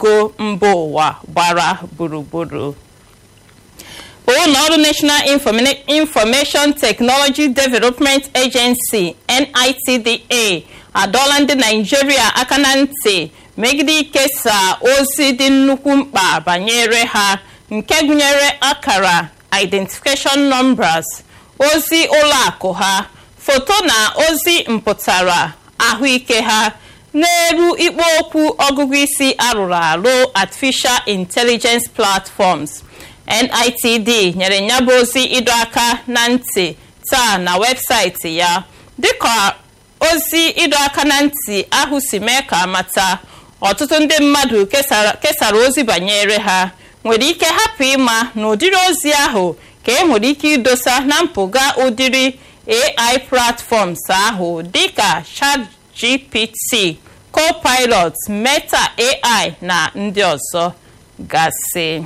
go mba ụwa gbara gburugburu ụlọ ọrụ national information technology development agency nitda adọọla ndị naijiria aka na ntị megide ikesa ozi dị nnukwu mkpa banyere ha nke gụnyere akara identification numbers ozi ụlọakụ ha foto na ozi mpụtara ahụike ha n'elu ikpo okwu ọgụgụ isi arụrụ arụ artificial intelligence platforms nitd nyere ya bụ ozi ịdọ aka na ntị taa na webụsaịtị ya dịka ozi ịdọ aka na ntị ahụ si mee ka amata ọtụtụ ndị mmadụ kesara ozi banyere ha nwere ike hapụ ịma na ụdịrị ozi ahụ ka e nwere ike idosa na mpụga ụdịrị ai platforms ahụ dịka chatgpt copilot meta ai na ndị ọzọ gasị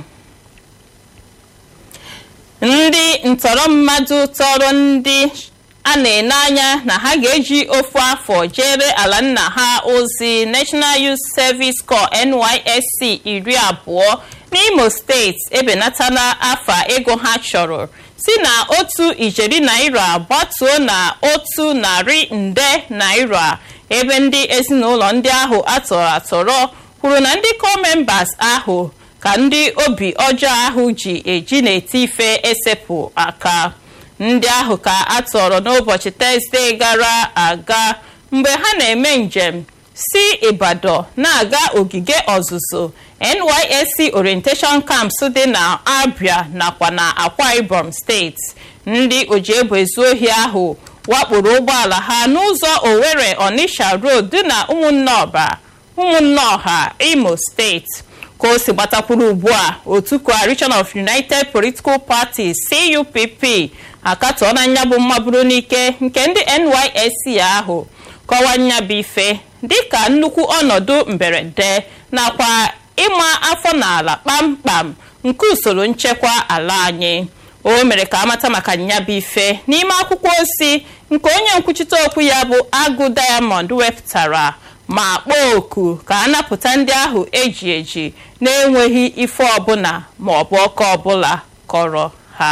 ndị ntọrọ mmadụ tọrọ ndị a na-ene anya na ha ga-eji ofu afọ jere ala nna ha ozi national youth service corps nysc iri abụọ n'imo steeti ebenatala afa ego ha chọrọ si na otu ijeri naira gbatuo na otu narị nde naira ebe ndị ezinụlọ ndị ahụ atọrọ atọrọ kwuru na ndị co-members ahụ ka ndị obi ọjọọ ahụ ji eji n'eti ife esepụ aka ndị ahụ ka a tọrọ n'ụbọchị tọzdee gara aga mgbe ha na-eme njem si ibadan na-aga ogige ọzụzụ nysc orientation camps dị na abia nakwa na akwa ibom steeti ndị ojiegbe ezu ohi ahụ wakporo ụgbọala ha n'ụzọ owerri onisha road dị na ụmụnne ọha imo steeti ka o si gbatakwuru ugbu a otu coalition of united political parties cupp akatọọ na nyabụ mmaburu n'ike nke ndị nysc ahụ kọwaa nyabụ ife dịka nnukwu ọnọdụ mberede nakwa ịma afọ n'ala kpamkpam nke usoro nchekwa ala anyị o mere ka amata maka nyabụ ife n'ime akwụkwọ ozi nke onye nkwuchite okwu ya bụ agụ diamond wepụtara ma kpọọ oku ka a napụta ndị ahụ eji eji na-enweghị ife ọbụla ma ọ bụ ọkọ ọbụla kọrọ ha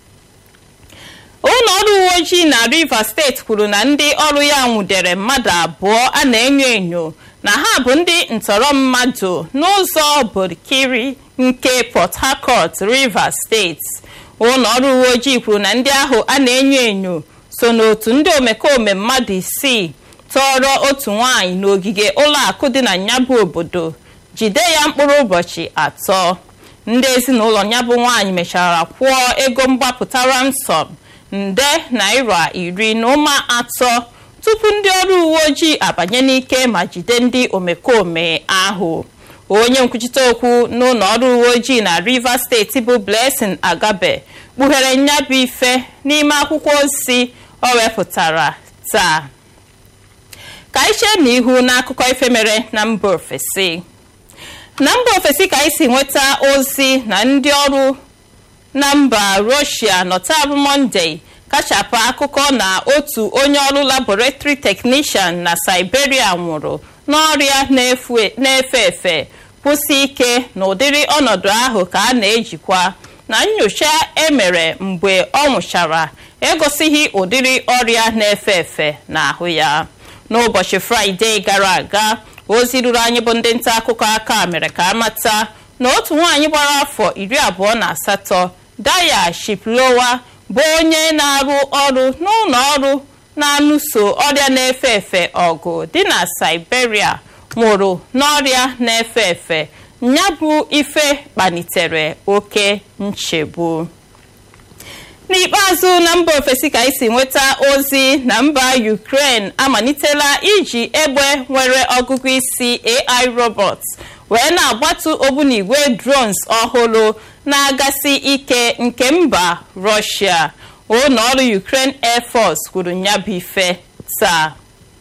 ụlọ ọrụ uwe ojii na rivers steeti kwuru na ndị ọrụ ya nwudere mmadụ abụọ a na-enyo enyo na ha bụ ndị ntọrọ mmadụ n'ụzọ burkiri nke port harcourt rivers steeti ụlọ ọrụ uwe ojii kwuru na ndị ahụ a na-enyo enyo so n'otu ndị omekome mmadụ isii tọrọ otu nwanyị n'ogige ụlọakụ dị na nyabụ obodo jide ya mkpụrụ ụbọchị atọ ndị ezinụlọ nyabụ nwaanyị mechara kwụọ ego mgbapụta ransom nde naira iri na ụma atọ tupu ndị ọrụ uwe ojii abanye n'ike ma jide ndị omekome ahụ onye nkwuchite okwu n'ụlọ ọrụ uwe ojii na rivers steeti bụ blessing agabe kpughere nyabụ ife n'ime akwụkwọ ozi o wepụtara taa ka anyị chee n'ihu n'akụkọ ife mere na mba ofesi na mba ofesi ka anyị si nweta ozi na ndị ọrụ na mba rọshia nọtabụ mọnde kachapụ akụkọ na otu onye ọrụ laboratory technician na siberia nwụrụ n'ọrịa na-efe efe kwụsị ike na ụdịrị ọnọdụ ahụ ka a na-ejikwa na nyocha emere mgbe ọ nwụchara egosighị ụdịrị ọrịa na-efe efe n'ahụ ya n'ụbọchị fraịde gara aga ozi ruru anyị bụ ndị nta akụkọ aka mere ka amata na otu nwaanyị gbara afọ iri abụọ na asatọ daya shiplowa bụ onye na-arụ ọrụ n'ụlọ ọrụ na-alụso ọrịa na-efe efe ọgụ dị na siberia nwụrụ n'ọrịa na-efe efe ya bụ ife kpalitere oke nchegbu n'ikpeazụ na mba ofesi ka anyị si nweta ozi na mba ukraine amalitela iji egbe nwere ọgụgụ isi ai robots wee na-agbatu ogbunigwe drones ọhụrụ na-agasi ike nke mba russia ụlọ ọrụ ukraine air force kwuru nyabụ ife taa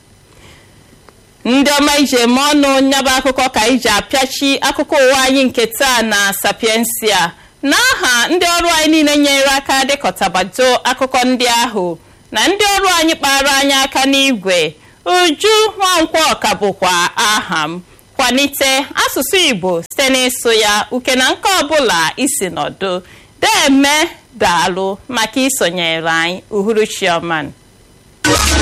ndị ọma iji eme ọnụ nyaba akụkọ ka iji apịachi akụkọ ụwa anyị nke taa na sapiensia n'aha ndị ọrụ anyị niile nyere aka dịkọtabado akụkọ ndị ahụ na ndị ọrụ anyị kpara anyị aka n'igwe uju nwankwọ ka bụkwa aha m kwalite asụsụ igbo site n'ịsụ ya uke na nke ọbụla isi nọdụ deme daalụ maka isonyere anyị uhuruchi ọma